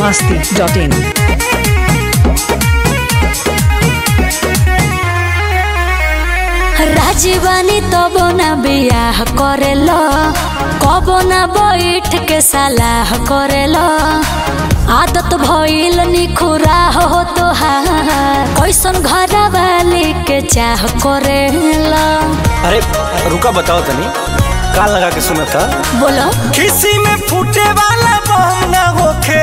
masti.in. राजीवानी तब ना बियाह करेल कब ना बैठ के सलाह करेल आदत भइल निखुरा हो तोहार कैसन घर वाली के चाह करेल अरे रुका बताओ तनी कान लगा के सुना था बोलो किसी में फूटे वाला बम ना होखे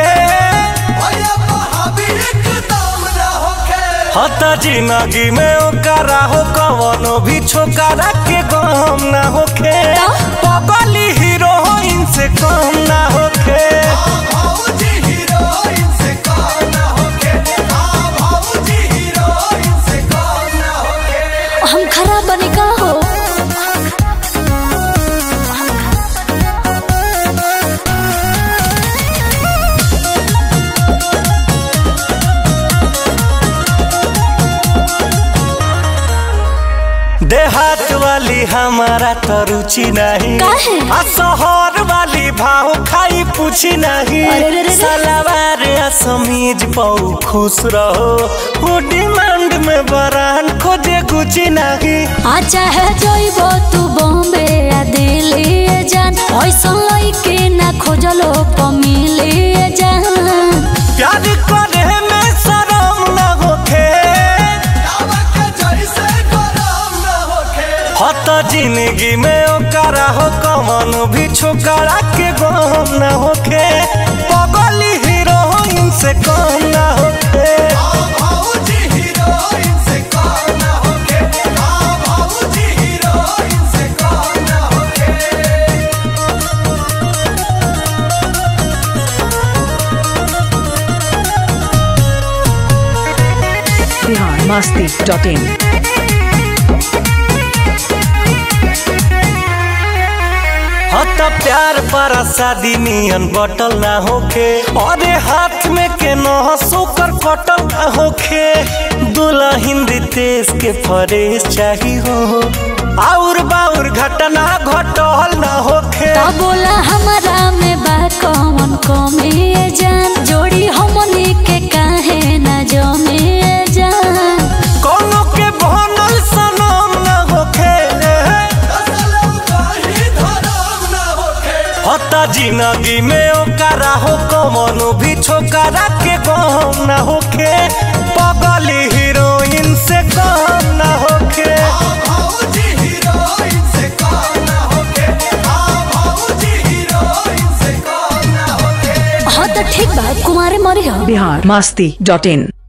हता जिंदगी में ओकरा हो कवनो भी छोकरा के गम ना होखे पगली हीरोइन से कम ना होखे हम खराब बनी का हो देहात वाली हमारा तो रुचि नहीं काहे? आ शहर वाली भाव खाई पूछी नहीं अरे रे रे रे। सलवार आ समीज पाऊ खुश रहो वो डिमांड में बरान खोजे गुची नहीं आ चाहे जइबो तू बॉम्बे या दिल्ली जान ऐसन लइके ना खोजलो पमिली जान प्यार करे में शरम न होखे हत जिंदगी में ओकरा हो कमन भी छोकरा के गम न होखे पगली हीरोइन से कम न होखे Bihar masti.in. हत प्यार पर शादी नियन बटल ना होखे अरे हाथ में के न सोकर कटल ना होखे दुल्हन तेज के फरेश चाही हो और बाउर घटना घटल ना होखे ता बोला हमारा में बा कौन कमी जान जोड़ी हमनी के काहे ना जमे जान कोनो के बनल सनम ना होखे हता जिंदगी में ओकरा हो कमनो भी छोकरा के गम ना होखे पगली हीरोइन से कम ना होखे हाँ तो ठीक बा कुमारे मरी हो Bihar masti.in.